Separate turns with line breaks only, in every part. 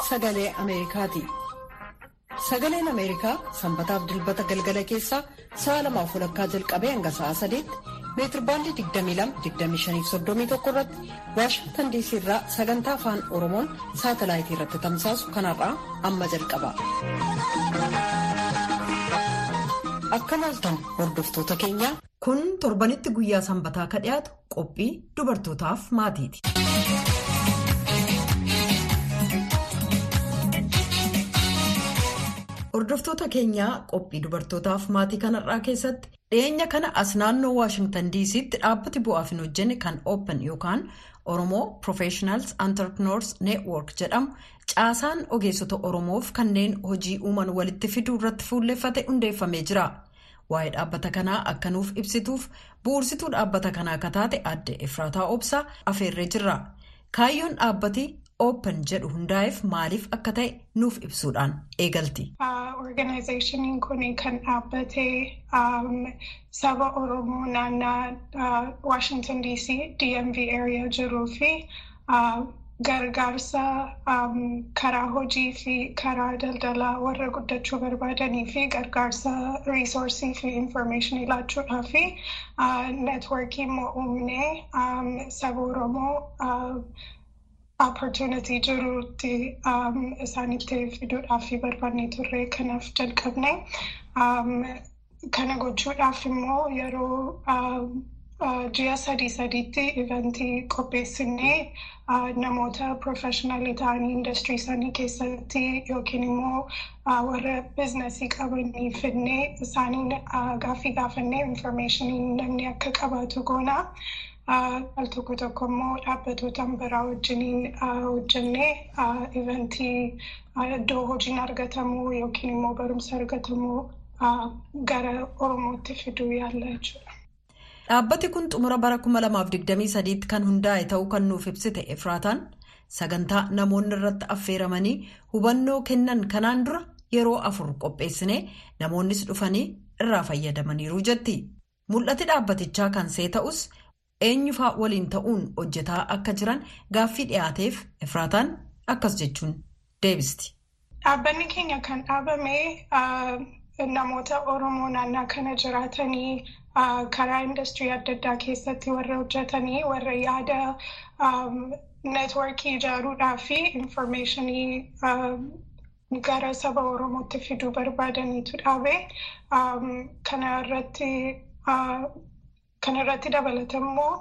sagalee Ameerikaati. Sagaleen Ameerikaa sanbataaf dilbata galgala keessaa sa'a lamaaf walakkaa jalqabee hanga sa'a sadeetti meetirbaandii 22-25-31 irratti Waashingtan diisii irraa sagantaa afaan Oromoon saatalaayitii irratti tamsaasu kanarraa amma jalqaba. Akka maaltan hordoftoota keenyaa.
Kun torbanitti guyyaa sanbataa ka dhiyaatu qophii dubartootaaf maatiiti. Hordoftoota keenyaa qophii dubartootaaf maatii kanarraa keessatti dhiyeenya kana as naannoo Waashingtan diisiitti dhaabbati bu'aaf hin hojjenne kan Open yookaan Oromoo Professionals Entrepreneurs Network jedhamu caasaan ogeessota Oromoof kanneen hojii uuman walitti fiduu irratti fuulleeffate hundeeffamee jira. Waa'ee dhaabbata kanaa akka nuuf ibsituuf bu'uursituu dhaabbata kanaa akka taate adde Efraataa Obsaa afeerree jirra. Kaayyoon dhaabbati Open jedhu hundaa'eef maaliif akka ta'e nuuf ibsuudhaan eegalti.
Organizaashiniin kun kan dhaabbate saba Oromoo naannaa Washington DC DMV area jiruu fi gargaarsa karaa hojii fi karaa daldalaa warra guddachuu barbaadanii fi gargaarsa riisoorsii fi infoormeeshinii laachuudhaa fi neetworkii immoo uumnee saba Oromoo opportunity jirutti isaanitti fiduudhaaf fi barbaannee turre kanaaf jalqabne kana gochuudhaaf immoo yeroo ji'a sadii sadiitti iventii qopheessinee namoota profeshinaalii ta'anii industirii isaanii keessatti yookiin immoo warra biizinasii qabanii fidnee isaaniin gaaffii gaafannee infoormeeshinii namni akka qabaatu goona. al tokko tokko immoo dhaabbatoota biraa wajjiniin hojjennee iventii iddoo hojiin argatamu yookiin immoo barumsa argatamu gara oromootti fiduu yaalla jechuudha.
Dhaabbati kun xumura bara 2023 kan hundaa'e ta'uu kan nuuf ibsite Efraataan sagantaa namoonni irratti affeeramanii hubannoo kennan kanaan dura yeroo afur qopheessinee namoonnis dhufanii irraa fayyadamaniiru jetti. Mul'ati dhaabbatichaa kan see ta'us. eenyufaa waliin ta'uun hojjetaa akka jiran gaaffii dhiyaateef efraataan akkas jechuun deebisti.
Dhaabbanni keenya kan dhaabame namoota Oromoo naannaa kana jiraatanii karaa industirii adda addaa keessatti warra hojjetanii warra yaada neetworkii ijaaruudhaa fi infoormeeshinii gara saba Oromootti fiduu barbaadaniitu dhaabe. Kana irratti Kan irratti dabalata immoo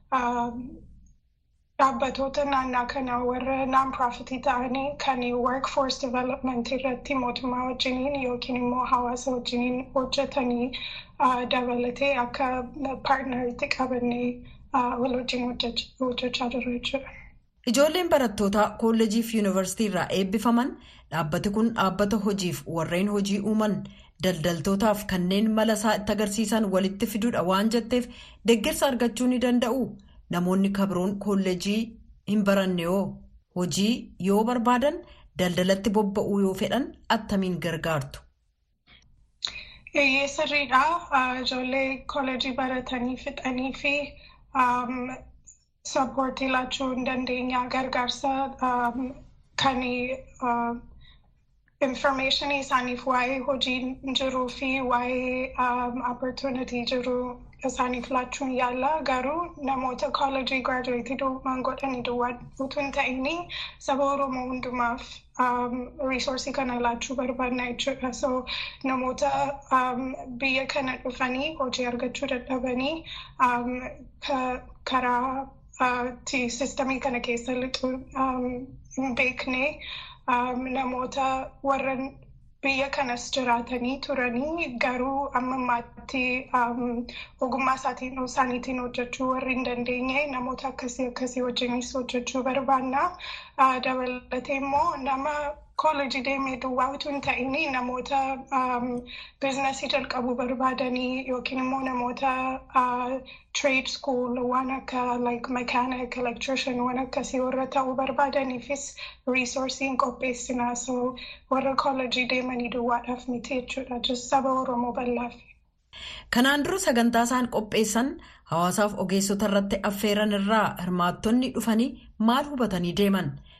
dhaabbatoota naannaa kanaa warra naan-piraafitii ta'anii kan workforce development irratti mootummaa wajjiniin yookiin immoo hawaasa wajjiniin hojjetanii dabalatee akka paartnariitti qabannee wal wajjin hojjechaa jirra jechuudha.
Ijoolleen barattootaa kolleejii fi yuunivarsiitii irraa eebbifaman dhaabbati kun dhaabbata hojiif warreen hojii uuman. daldaltootaaf kanneen mala isaa itti agarsiisan walitti fiduudha waan jetteef deeggarsa argachuu ni danda'u namoonni kabroon kolleejii hin baranne yoo hojii yoo barbaadan daldalatti bobba'uu yoo fedhan attamiin gargaartu.
Eeyyee sirriidha. Ijoollee kolleejii baratanii fixanii fi sappoortii laachuu hin dandeenya gargaarsa kan. Infoormeeshinii isaaniif waa'ee hojii jiruu fi waa'ee opportunity jiru isaaniif laachuun yaala garuu namoota koolejii giraajuweetii duwwaan godhanii duwwaa utuu hin ta'in saba Oromoo hundumaaf riisoorsii kana laachuu barbaadna jechuudha. So namoota biyya kana dhufanii hojii argachuu dadhabanii karaa sistamii kana keessa lixuu hin beekne. namoota warra biyya kanas jiraatanii turanii garuu amma ammaatti ogummaa isaaniitiin hojjechuu warri hin dandeenye namoota akkasii akkasii wajjinis hojjechuu barbaanna. Dabalatee immoo nama koolejii deemee duwwaa utuu hin ta'in namoota biizinasii jalqabuu barbaadanii yookiin immoo namoota trade school waan akka like mechanic electrician waan akkasii warra ta'uu barbaadaniifis riisoorsiin qopheessinaa so warra koolejii deemanii duwwaadhaaf miti jechuudha just saba oromoo bal'aaf.
Kanaan dura sagantaa isaan qopheessan hawaasaaf ogeessota irratti affeeran irraa hirmaattonni dhufanii maal hubatanii deeman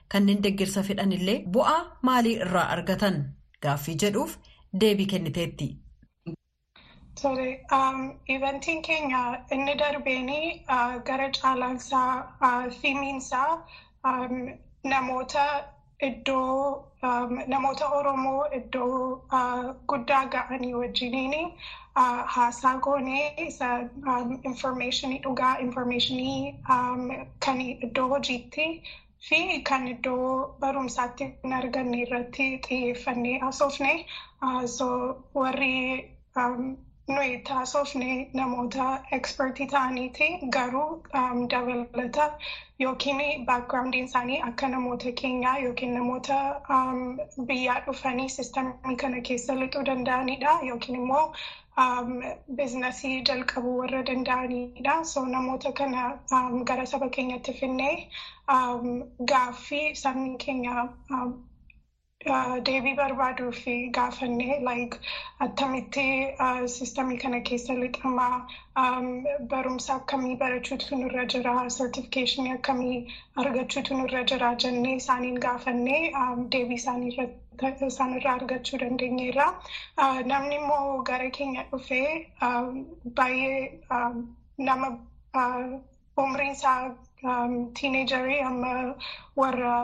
kanneen deeggarsa fedhanillee bu'aa maalii irraa argatan gaaffii jedhuuf deebii kenniteetti.
Tole, ivantiin keenya inni darbeenii gara caalaansaa fiimiinsaa namoota iddoo namoota Oromoo iddoo guddaa ga'anii wajjiniin haasaa goonee isa informationii dhugaa informationii kan iddoo hojiitti fi kan iddoo barumsaatti hin arganne irratti xiyyeeffannee haasofne so warri nuyi taasofne namoota ekspertii ta'aniiti garuu dabalata yookiin baakgiraawundiin isaanii akka namoota keenyaa yookiin namoota biyyaa dhufanii sistamii kana keessa lixuu danda'anidha yookiin immoo biizinasii jalqabuu warra danda'anidha. So namoota kana gara saba keenyatti finnee gaaffii sabni keenya deebii barbaaduu fi gaafannee like attamitti sistamii kana keessa lixamaa barumsa akkamii barachuutu nurra jira sertifikeeshinii akkamii argachuutu nurra jira jennee isaaniin gaafannee deebii isaanirraa argachuu dandeenyeerra. Namni immoo gara keenya dhufee baay'ee nama umriin isaa tiineejarii amma warra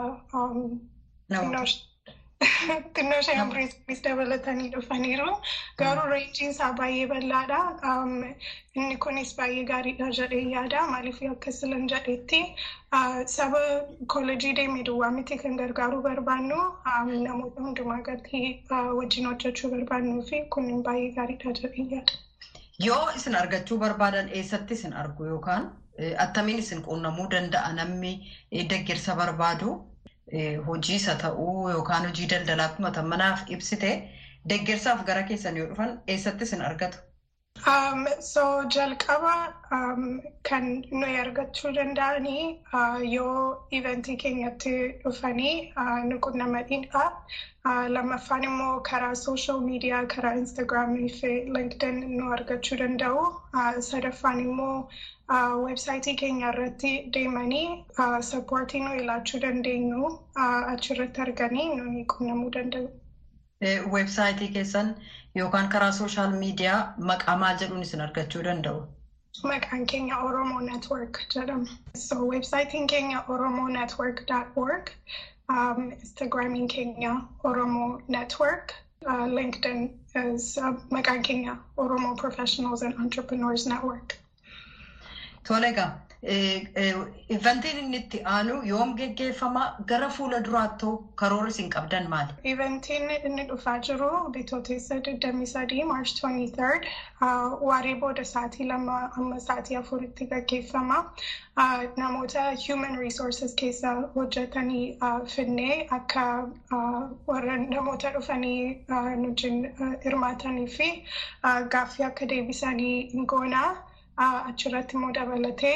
xinnoo ishee umriis dabalatanii dhufaniiru. Garuu reenjiin isaa baay'ee bal'aadha. Inni kunis baay'ee gaariidha jedhee yaada. Maaliif akka silan jedhetti saba koolejii deemee duwwaa miti kan gargaaruu barbaannu namoota hundumaa gadi wajjin hojjechuu barbaannuu fi kun baay'ee gaariidha jedhee yaada.
Yoo isin argachuu barbaadan eessatti isin argu yookaan attamiin isin quunnamuu danda'a namni deeggarsa barbaadu? hojii isa ta'uu yookaan hojii daldalaa akkuma manaaf ibsite deeggarsaaf gara keessan yoo dhufan eessatti isin argatu?
So jalqaba kan nuyi argachuu danda'anii yoo iventii keenyatti dhufanii nu quunnamanidha. Lammaffaan immoo karaa sooshaal miidiyaa karaa instaagiraamii fi linkdin nu argachuu danda'u. Sadaffaan immoo websaayitii keenya irratti deemanii sappoortii nu ilaachuu dandeenyu achirratti arganii nu quunnamuu danda'u.
Websaayitii keessan yookaan karaa sooshaal miidiyaa maqaa maal jedhuun isin argachuu danda'u?
Maqaan keenya Oromoo Network jedhama. So websaayitiin keenya oromonetwork.org, um, Instagramiin keenya Oromoo Network, uh, LinkedIn is uh, maqaan keenya Oromoo Professionals and Entrepreneurs Network.
Tole egaa ivantiin inni itti aanu yoom geggeeffama gara fuula duraattuu karoora isin qabdan maali?
Ivantiin inni dhufaa jiru bitootessa 23 March 23 waaree booda sa'aatii lama amma sa'aatii afuritti gaggeeffama. Namoota human resources keessa hojjetanii finnee akka warra namoota dhufanii nujiin hirmaatanii fi gaaffii akka deebisanii goonaa. achirratti immoo dabalatee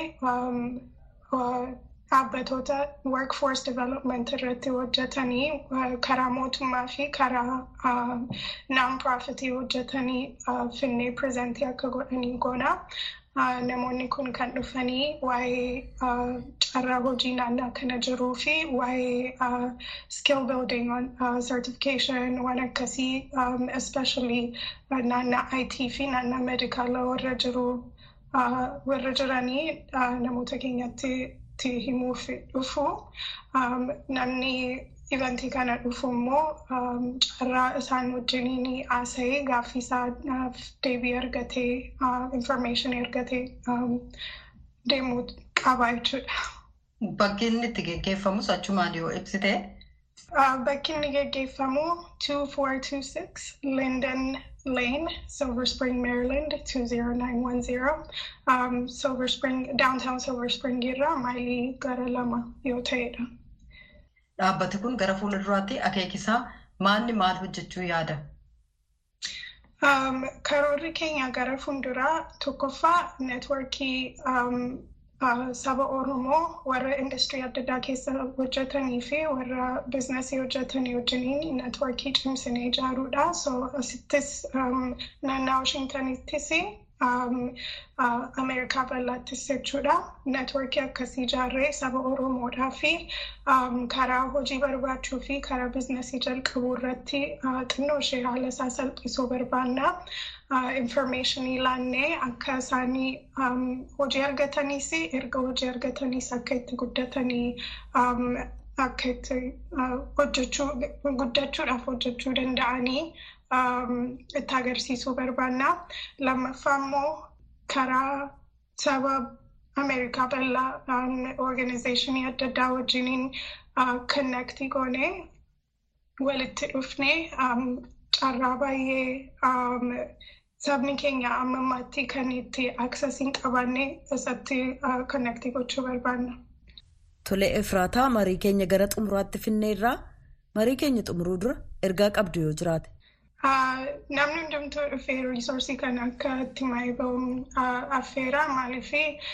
dhaabbatoota workforce development irratti hojjetanii karaa mootummaa fi karaa non-profitii hojjetanii finnee prezentii akka godhanii goona. Namoonni kun kan dhufanii waa'ee carraa hojii naannaa kana jiruu fi waa'ee skill building certification waan akkasii especially naannaa IT fi naannaa medikaala warra jiru warra jiranii namoota keenyatti himuuf dhufu namni ivantii kana dhufu immoo carraa isaan wajjiniin haasa'ee gaaffii isaaf deebii argatee information argatee deemuu qaba jechuudha.
Bakki inni itti geggeeffamus achumaan yoo ibsite.
Bakki inni geggeeffamu 2426 Linden Lane, Silver Spring, Maryland 20910. Um, Silver Spring, downtown Silver Spring irraa maayilii gara lama yoo ta'edha.
Dhaabbati kun gara fuula duraatti akeekisaa maalni maal hojjechuu yaada?
Um, karoorri keenya gara fuulduraa tokkoffaa neetworkii um, uh, saba Oromoo warra industirii adda addaa keessa hojjetanii fi warra biizinasii hojjetanii wajjiniin neetworkii cimsinee ijaaruudha. So asittis um, naannaa Washingtonittis Ameerikaa bal'aattis jechuudha. Neetwoorkii akkasii ijaarree saba Oromoodhaa fi karaa hojii barbaachuu fi karaa biizinasii jalqabuu irratti xinnoo ishee haala isaa salphisuu barbaanna. Informationii laannee akka isaanii hojii argataniis erga hojii argataniis akka itti guddatanii akka itti hojjechuu guddachuudhaaf hojjechuu danda'anii itti agarsiisuu barbaanna. Lammaffaa immoo karaa saba Ameerikaa bal'aa organizeeshinii adda addaa wajjiniin konnektii goonee walitti dhufnee carraa baay'ee sabni keenya amma ammaatti kan itti aksesii hin qabaanne isatti konnektii gochuu barbaanna.
Tole Efraataa marii keenya gara xumuraatti finneerraa marii keenya xumuruu dura ergaa qabdu yoo jiraate.
Namni hundumtuu dhufee riisoorsii kana akka itti maayii ba'uun affeera maaliif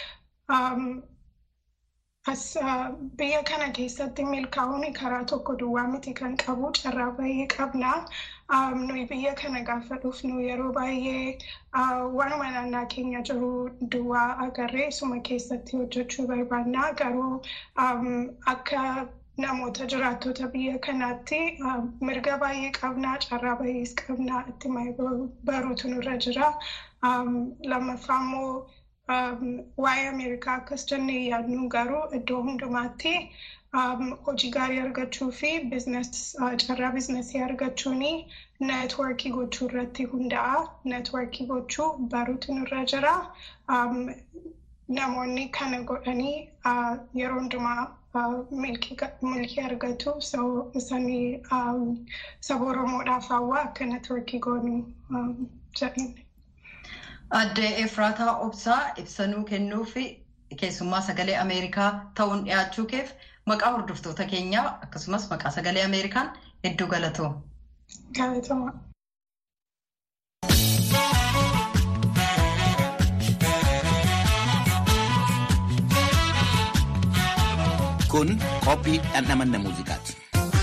biyya kana keessatti milkaa'uun karaa tokko duwwaa miti kan qabu carraa baay'ee qabna. Nuyi biyya kana gaafa dhufnu yeroo baay'ee waanuma naannaa keenya jiru duwwaa agarree suma keessatti hojjechuu barbaanna. Garuu akka namoota jiraattota biyya kanaatti mirga baay'ee qabna carraa baay'ees qabna itti baruutu nurra jira lammaffaa immoo waa'ee ameerikaa akkas jennee yaadnu garuu iddoo hundumaatti hojii gaarii argachuu fi carraa biizinasii argachuun neetwoorkii gochuu irratti hunda'a neetwoorkii gochuu baruutu nurra jira namoonni kana godhanii yeroo hundumaa milkii argatu isanii saba oromoodhaaf hawaa akka neetwoorkii goonu jedhani.
Addee Efraataa Obsaa ibsanuu kennuu fi keessummaa sagalee Ameerikaa ta'uun dhiyaachuu keef maqaa hordoftoota keenyaa akkasumas maqaa sagalee Ameerikaan hedduu galatooma.
Galatooma.
Kun qophii dhandhamanna muuziqaati.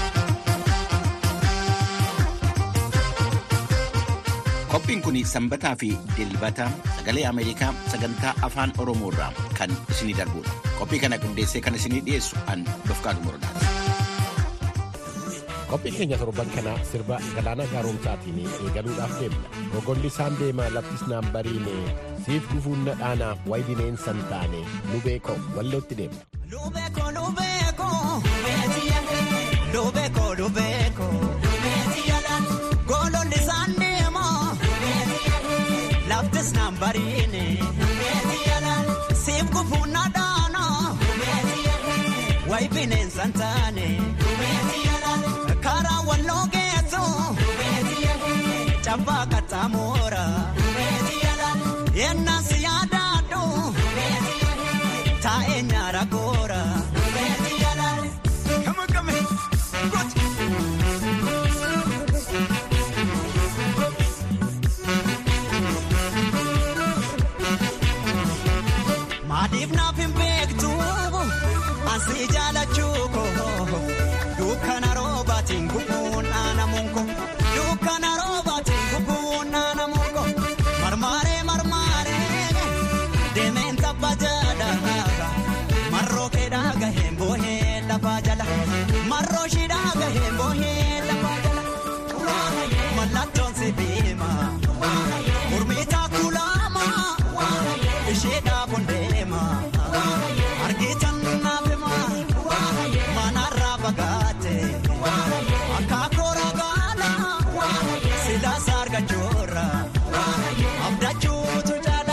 Qophiin kun sanbataa fi dilbata sagalee Ameerikaa sagantaa afaan Oromoo irraa kan isinii darbudha. Qophii kana qindeessee kan isinii dhiyeessu an Dofqaadu Morodaati.
Qophiin keenya torban kana sirba galaana gaaromsaatiin eegaluudhaaf deemna. Rogolli isaan deema laftis naan bariine siif gufuun na dhaana wayi bineensan taane nu beeko wallootti deemna.
Lubeeko lubeeko lubeeko lubeeko gololli isaan deema laftis naan bariine siif gufuun na dhaana wayi bineensan taane karaa walloo geessu cabbaa qaxxaamuura yennaan si yaadaadhu taa'ee nyaara goora. Maaliif naaf hin beektu asii jaalachuu koo dukkana roobaatiin gubuun dhaanamuun koo dukkana roobaatiin gubuun dhaanamuun koo marmaaree marmaaree deemeen tabba jala marroo keedhaa gaheen boohee lafaa jala marroo shidhaa gaheen boohee lafaa jala mallattoon si beema murmiitaa kulaama ishee dhaabuun deema argitan naafema manarraa fagaate akka koora gaala silaas argachuurra abdachuutu jaala.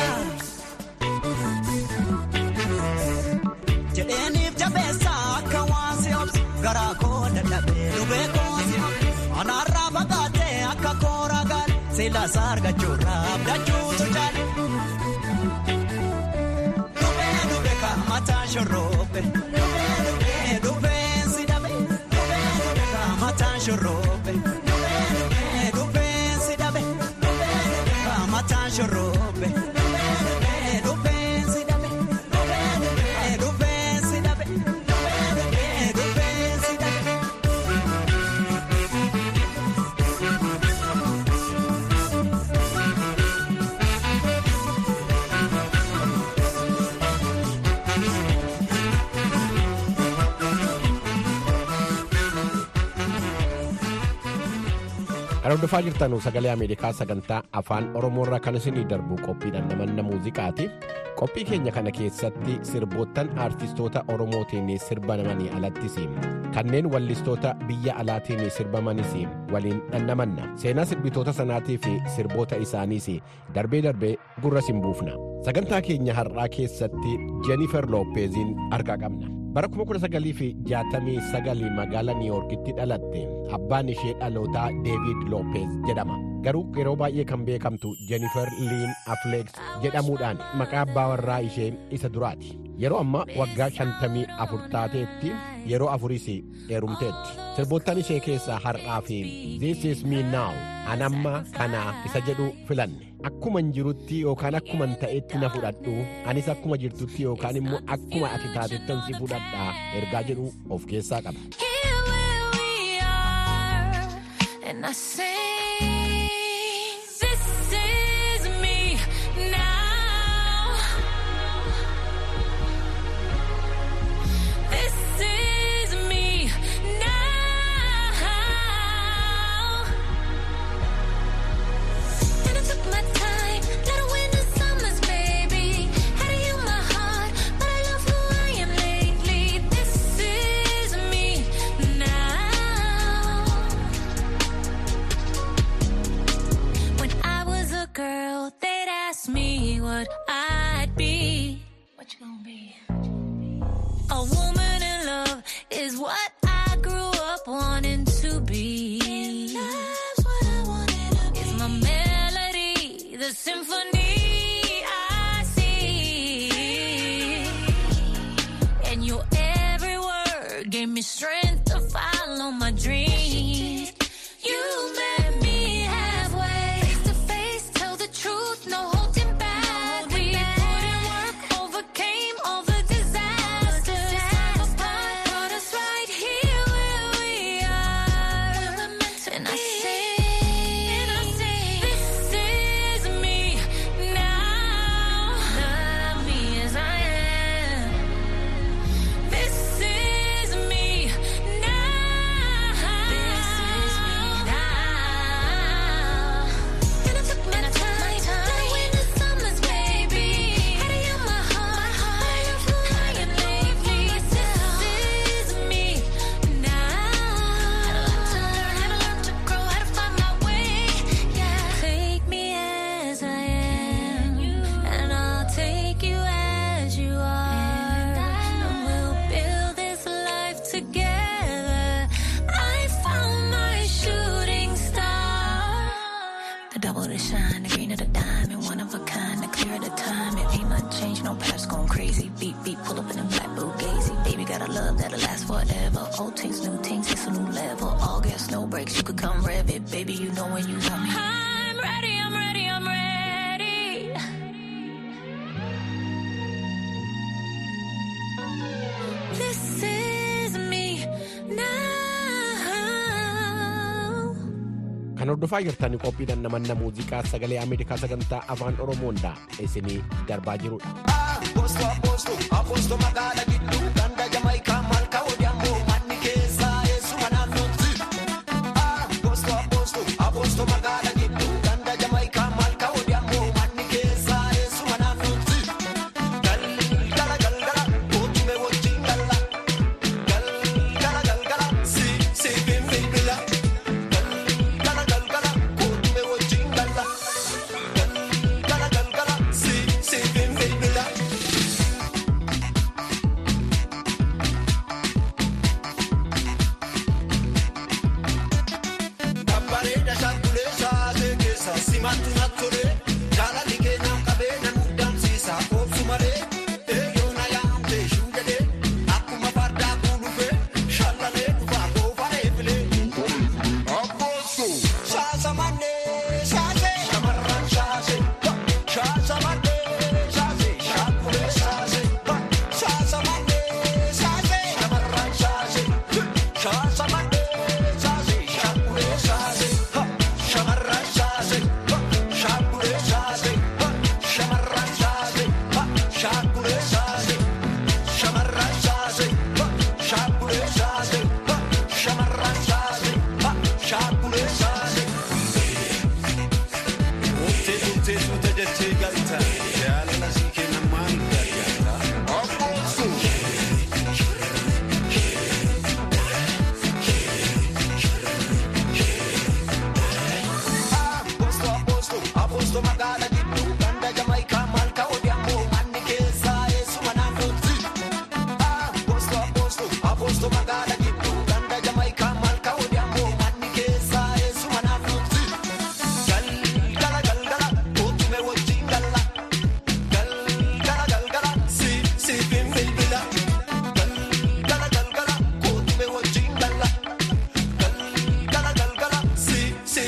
jedheeniif jabeessa akka waan si obsu garaa koo dadhabee lubee koo si anaarraa fagaatee akka koora gaala silaas argachuurra abdachuutu jaala. Lubee lubee kaamataa shorroobe lubee lubee si dhabe lubee kaamataa shorroobe lubee lubee si dhabe lubee kaamataa shorroobe lubee lubee si dhabe lubee lubee si dhabe lubee lubee si dhabe.
Kan hordofaa jirtan sagalee Ameerikaa sagantaa afaan Oromoorraa kan isinii darbu qophiidhaan namanna muuziqaati. Qophii keenya kana keessatti sirboottan aartistoota Oromootiin sirbamanii alattis kanneen wallistoota biyya alaatiin sirbamanis waliin dhannamanna. Seenaa sirbitoota sanaatii fi sirboota isaaniis darbee darbee gurra siin buufna. Sagantaa keenya har'aa keessatti Jennifer Loppeziin argaa qabna. bara 1969 magaalaa niiwoorkitti dhalatte abbaan ishee dhalootaa deevid loopez jedhama garuu yeroo baay'ee kan beekamtu jenifer liin afleeks jedhamuudhaan maqaa abbaa warraa ishee isa duraati yeroo ammaa waggaa 54 taateetti yeroo afuris heerumteetti sirboottan ishee keessaa har'aa fi this is me now anamma kanaa isa jedhu filanne akkuman jirutti yookaan akkuman ta'etti na fudhadhu anis akkuma jirtutti yookaan immoo akkuma ati taatettan si fudhadhaa ergaa jedhu of keessaa qaba.
Here where we are, and I sing, this is me now. This is me now. And I took my time, let it win the summers, baby. Had to heal my heart, but I love who I am lately. This is me now. When I was a girl, they'd ask me what I'd be. What you gonna be? A woman in love is what I grew up wanting to be. That's what I wanted to be. It's my melody, the symphony I see. And your every word gave me strength to follow my dreams. You met me halfway, face to face, tell the truth, no holding back. We put in work, overcame all the disasters. Apart, brought us right here where we are. And I sing, this is me now. Love me as I am. This is me now. This is me now. And I took my time, let it win the summers, baby. Had to heal my heart, but I love who I am lately. This is me now. Had a lot to learn, had a lot to grow, had to find my way. Yeah, take me as I am, and I'll take you as you are, and we'll build this life together. I found my shooting star. The double the shine, the green of the diamond, one of a kind, the clear of the time. It ain't nothing changed, no past going crazy. Beat, beat, pull up in a black Bugatti. Baby, got a love that'll last forever. Old things, new things, it's a new level. All gas, no brakes, you could come rev it. Baby, you know when you want me. I'm ready, I'm ready, I'm ready. This is me now.
Kan hordofaa jirtan qophiidhaan namanna muuziqaa sagalee Ameerikaa sagantaa afaan Oromoodha isinii darbaa jirudha.
Apostoo apostoo apostoo magaala gidduu ganda jamaayikaa malkaa odeeffannoo manni keessaa eessuma naannootti. Apostoo apostoo apostoo magaala gidduu ganda jamaayikaa malkaa odeeffannoo manni keessaa eessuma naannootti. Galgala galgala kootume wajjin galla. Galgala galgala si si bilbila. Galgala galgala kootume wajjin galla. Galgala galgala si si bilbila.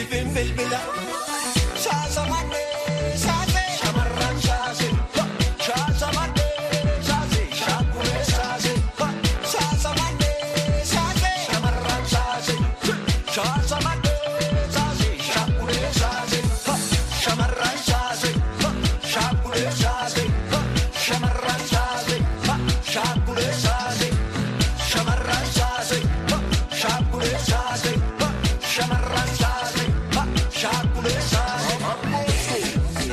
siifin bilbila. Shaasa mannee shaase shamarran shaase. Shaasa mannee shaase shaakulee shaase. Shaasa mannee shaase shamarran shaase. Shaasa mannee shaase shaakulee shaase. Shamarran shaase. Shaakulee shaase. Shamarran shaase. Shaakulee shaase. Shamarran shaase. Shaakulee shaase. Shamarran shaase. Shaakulee shaase.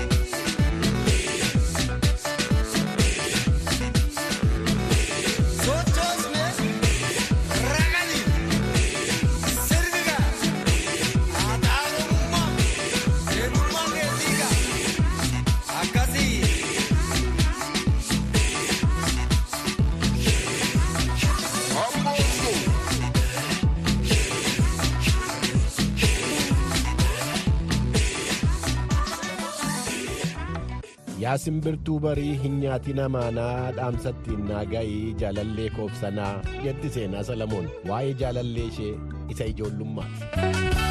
Sochoosne ragani sirbiga haadhaalummaa eenyummaa keetiiga akkasii.
Yaa simbirtuu barii hin nyaati namaanaa dhaamsattiin naagayii jaalallee koobsanaa jetti seenaa Salamoon waa'ee jaalallee ishee isa ijoollummaati.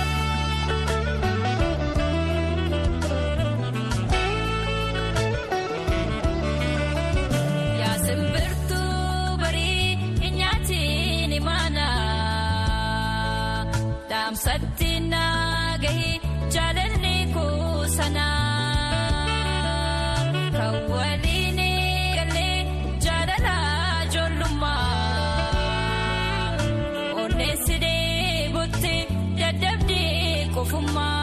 Yaa simbirtuu barii hin nyaatiin imaana. Dhaamsatti naagahi jaalalli kuusanaa. Kan waliin galee jaalala ijoollummaa. Onneessi deebutti dadhabdee qofummaa.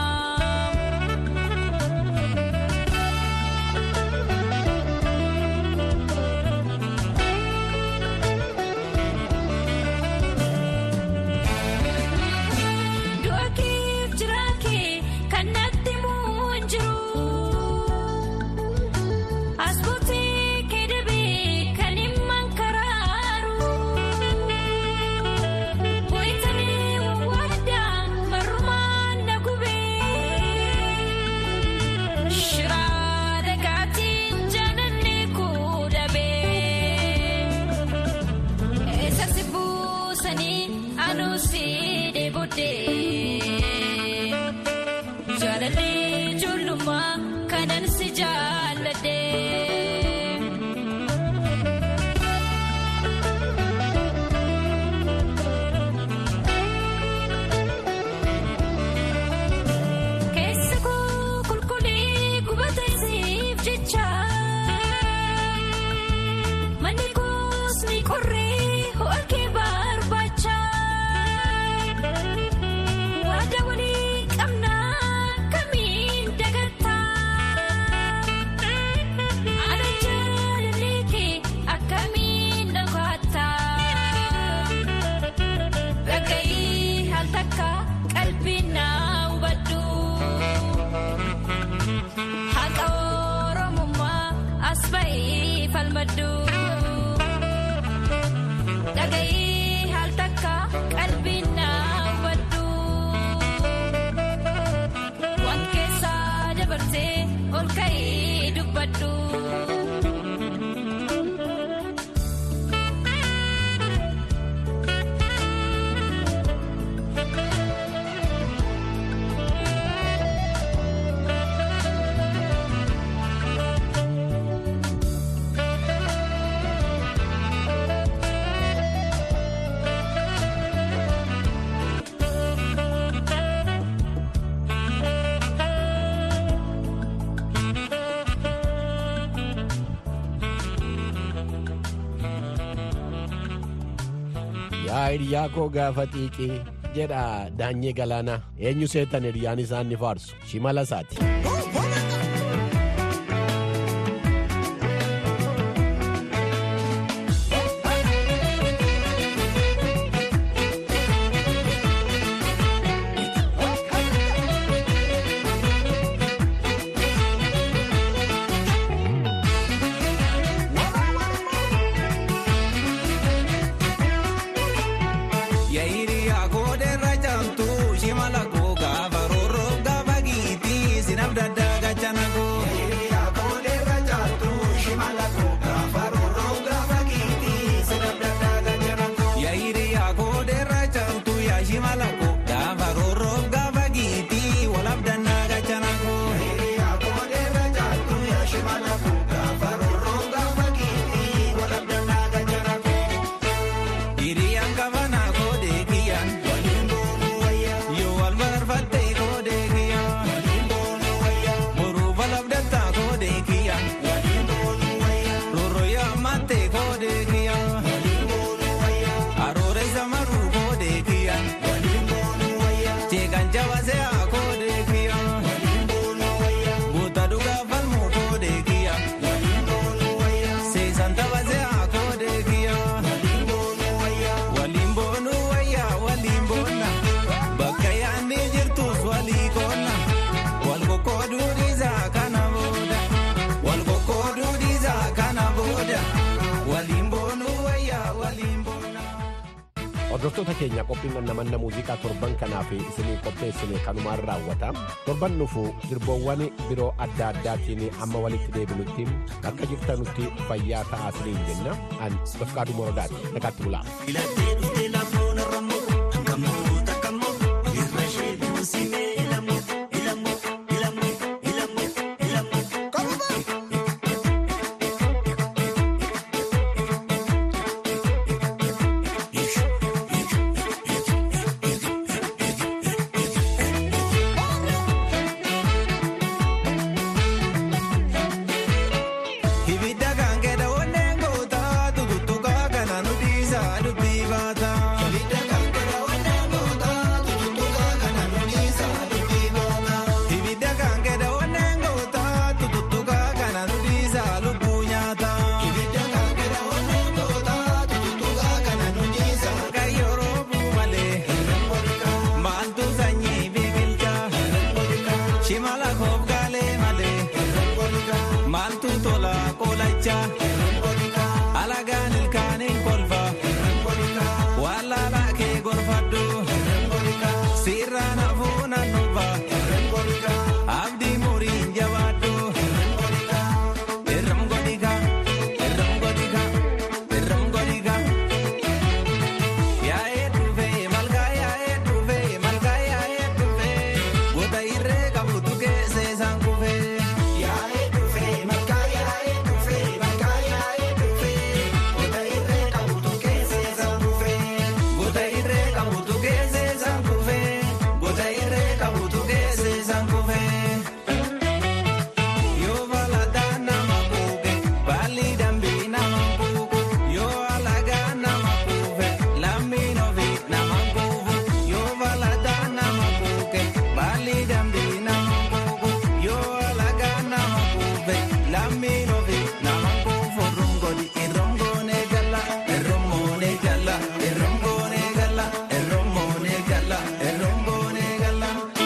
Du'a keef jira kee kan natti muun jiru. Asbuutii kee dabee kan himman karaaru. Wayitanii waadaan marrumaan na gubee. Shiraa dhagaatiin jaalalli kuu dhabee. Eessa si buusanii anuu si deebodee. Jaalalli ijoollummaa kanan si jaalladhee. Keessa koo qulqullii gubata siif jecha. Manni koos ni qorree ho'a kee barbaacha. Waada walii qabnaa kamiin dagattaa. Ana jaalallee kee akkamiin dhagaattaa. Dhaga'ii haal takka qalbii naa hubadhu. Haqa Oromummaa as ba'ee falmadhu. Dhaga'ii haal takka qalbii naa hubadhu. Waan keessaa dabarsee ol ka'ee dubbadhu.
Yaa hiriyaa koo gaafa xiiqii jedha daanyee galaanaa eenyu seetan hiriyaan isaan ni faarsu shimala isaati.
Yaayiriyaa koodeerra jaamtu shimala koo gaafa roorroo gaafa giitii sinaf daddaga
hordoftoota keenya qophiin namanna muuziqaa torban kanaaf isinii qopheessine kanumaan raawwata torban dhufu sirboowwan biroo adda addaatiin amma walitti deebinutti akka jirtanutti fayyaa ta'aa isiniin jenna an bafqaaduu morodaati nagaatti bulaa.
Ibidda kan kedha onneen goota tututtuqa kana nuti isaa dubbii baata. Ibidda kan kedha onneen goota tututtuqa kana nuti isaa dubbii baata. Ibidda kan kedha onneen goota tututtuqa kana nuti isaa lubbuu nyaata. Ibidda kan kedha onneen goota tututtuqa kana nuti isaa kayyoo roobuu malee. Maaltu sanyii biqilcha. Shimala koof gaalee malee. Maaltu tola koolacha. Alagaan ilkaaniin kolfa. Wallaala kee gorfadhu. Sirraan hafuun annuba. Abdii muriin jabaadhu. Irram godhika. Irram godhika. Irram godhika. Yaa'ee dhufee malkaa yaa'ee dhufee malkaa yaa'ee dhufee goota irree qabutu keessee isaan kufee. Yaa'ee dhufee malkaa yaa'ee dhufee malkaa yaa'ee dhufee goota irree qabutu keessee isaan kufee. Goota irree qabutu keessee isaan kufee goota irree qabutu keessee isaan kufee. Yoo balataa nama kuuke baalli dambii nama kuuku yoo alagaa nama kuufe lammiin ofii nama kuufu yoo balataa nama kuuke baalli dambii nama kuuku yoo alagaa nama kuufe lammiin ofii nama kuufu rungodi irrongoone gala irrongoone gala irrongoone gala irrongoone gala irrongoone gala.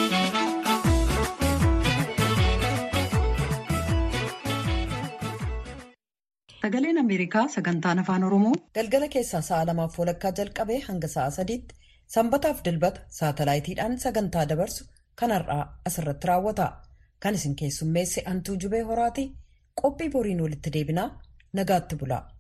Sagaleen Ameerikaa sagantaan afaan Oromoo
Galgala keessaa sa'a lamaaf walakkaa jalqabee hanga sa'a sadiitti sanbataaf dilbata saatalaayitiidhaan sagantaa dabarsu kanarraa asirratti raawwata. Kan isin keessummeesse Antuu Jubee Horaatii qophii boriin walitti deebinaa nagaatti bulaa.